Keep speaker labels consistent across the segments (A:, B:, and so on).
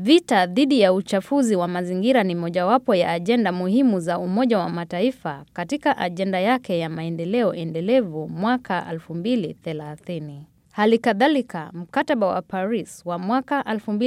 A: Vita dhidi ya uchafuzi wa mazingira ni mojawapo ya ajenda muhimu za Umoja wa Mataifa katika ajenda yake ya maendeleo endelevu mwaka 2030. Hali kadhalika, mkataba wa Paris wa mwaka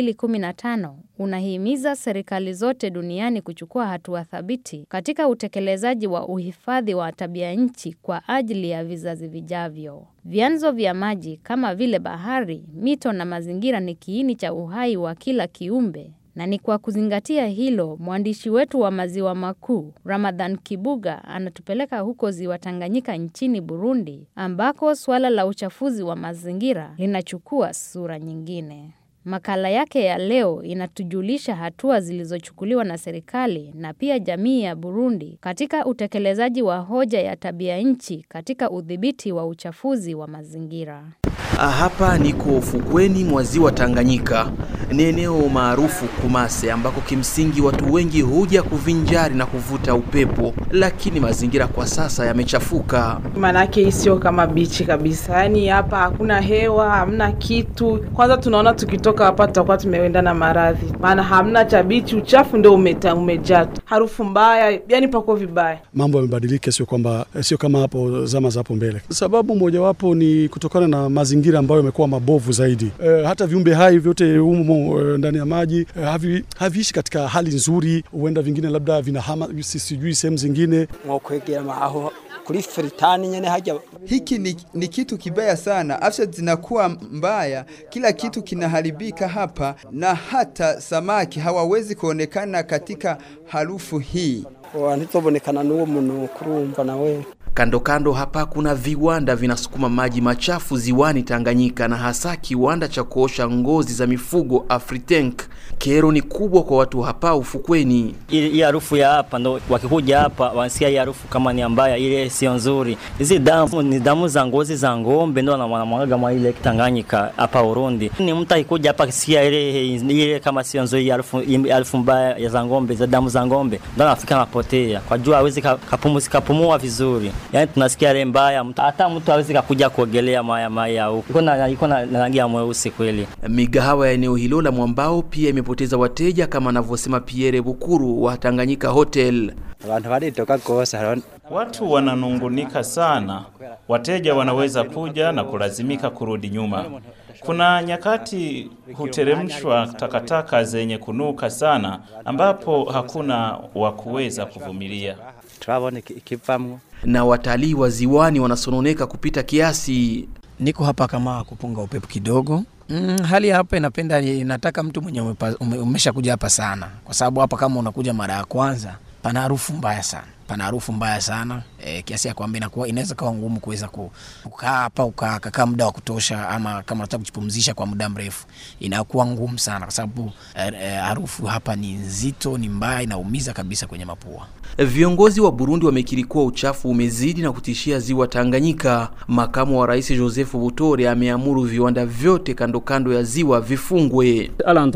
A: 2015 unahimiza serikali zote duniani kuchukua hatua thabiti katika utekelezaji wa uhifadhi wa tabia nchi kwa ajili ya vizazi vijavyo. Vyanzo vya maji kama vile bahari, mito na mazingira ni kiini cha uhai wa kila kiumbe. Na ni kwa kuzingatia hilo, mwandishi wetu wa Maziwa Makuu, Ramadhan Kibuga, anatupeleka huko Ziwa Tanganyika nchini Burundi, ambako suala la uchafuzi wa mazingira linachukua sura nyingine. Makala yake ya leo inatujulisha hatua zilizochukuliwa na serikali na pia jamii ya Burundi katika utekelezaji wa hoja ya tabia nchi katika udhibiti wa uchafuzi wa mazingira.
B: Hapa niko ufukweni mwa ziwa Tanganyika. Ni eneo maarufu Kumase, ambako kimsingi watu wengi huja kuvinjari na kuvuta upepo, lakini mazingira kwa sasa yamechafuka.
C: Manake hii sio kama bichi kabisa, yaani hapa hakuna hewa, hamna kitu. Kwanza tunaona tukitoka hapa tutakuwa tumeenda na maradhi, maana hamna cha bichi, uchafu ndio umeta umejaa, harufu mbaya, yani pako vibaya.
D: Mambo yamebadilika, sio kwamba sio kama hapo zama za hapo mbele. Sababu mojawapo ni kutokana na mazingira ambayo yamekuwa mabovu zaidi. E, hata viumbe hai vyote humo e, ndani ya maji e, havi, haviishi katika hali nzuri, huenda vingine labda vinahama sijui sehemu zingine
E: mwokwegera maho kuri fritani nyene haja.
F: Hiki ni, ni kitu kibaya sana, afya zinakuwa mbaya, kila kitu kinaharibika hapa, na hata samaki hawawezi kuonekana katika harufu hii.
E: Ntitobonekana n'uwo muntu kurumva nawe
B: Kando kando hapa kuna viwanda vinasukuma maji machafu ziwani Tanganyika, na hasa kiwanda cha kuosha ngozi za mifugo Afritank. Kero ni kubwa kwa watu hapa ufukweni.
G: Hii harufu ya hapa ndo wakikuja hapa wanasikia hii harufu kama ni mbaya, ile sio nzuri. Hizi damu ni damu za ngozi za ng'ombe ndo wanamwaga mwa ile Tanganyika hapa Burundi. Ni mtu akikuja hapa kisikia ile ile kama sio nzuri, harufu harufu mbaya ya za ng'ombe, za damu za ng'ombe, ndo anafika anapotea, kwa jua hawezi kapumua kapumua vizuri. Yaani tunasikia ile mbaya, hata mtu hawezi kakuja kuogelea maya maya huko. Iko na iko na rangi ya mweusi kweli.
B: Migahawa ya eneo hilo la mwambao pia imepoteza wateja kama anavyosema Pierre Bukuru wa Tanganyika Hotel.
E: Abantu baritoka gose
H: Watu wananungunika sana, wateja wanaweza kuja na kulazimika kurudi nyuma. Kuna nyakati huteremshwa takataka zenye kunuka sana, ambapo hakuna wa kuweza kuvumilia.
E: turabona ikivamwo
B: Na watalii wa ziwani wanasononeka kupita kiasi.
I: Niko hapa kama kupunga upepo kidogo. Mm, hali ya hapa inapenda inataka mtu mwenye umepa, ume, umesha kuja hapa sana, kwa sababu hapa kama unakuja mara ya kwanza, pana harufu mbaya sana, pana harufu mbaya sana e, kiasi ya kwamba inakuwa inaweza kawa ngumu kuweza kukaa hapa ukakaa muda wa kutosha, ama kama unataka kujipumzisha kwa muda mrefu inakuwa ngumu sana, kwa sababu e, e, harufu hapa ni nzito, ni mbaya, inaumiza kabisa kwenye mapua.
B: Viongozi wa Burundi wamekiri kuwa uchafu umezidi na kutishia ziwa Tanganyika. Makamu wa Rais Joseph Butore ameamuru viwanda vyote kando kando ya ziwa vifungwe.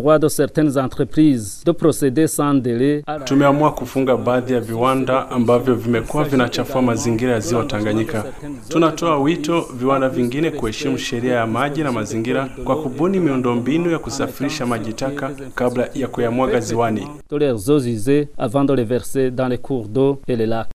J: Tumeamua kufunga baadhi ya viwanda ambavyo vimekuwa vinachafua mazingira ya ziwa Tanganyika. Tunatoa wito viwanda vingine kuheshimu sheria ya maji na mazingira kwa kubuni miundombinu ya kusafirisha maji taka kabla ya kuyamwaga ziwani.
K: dans les cours d'eau et les lacs.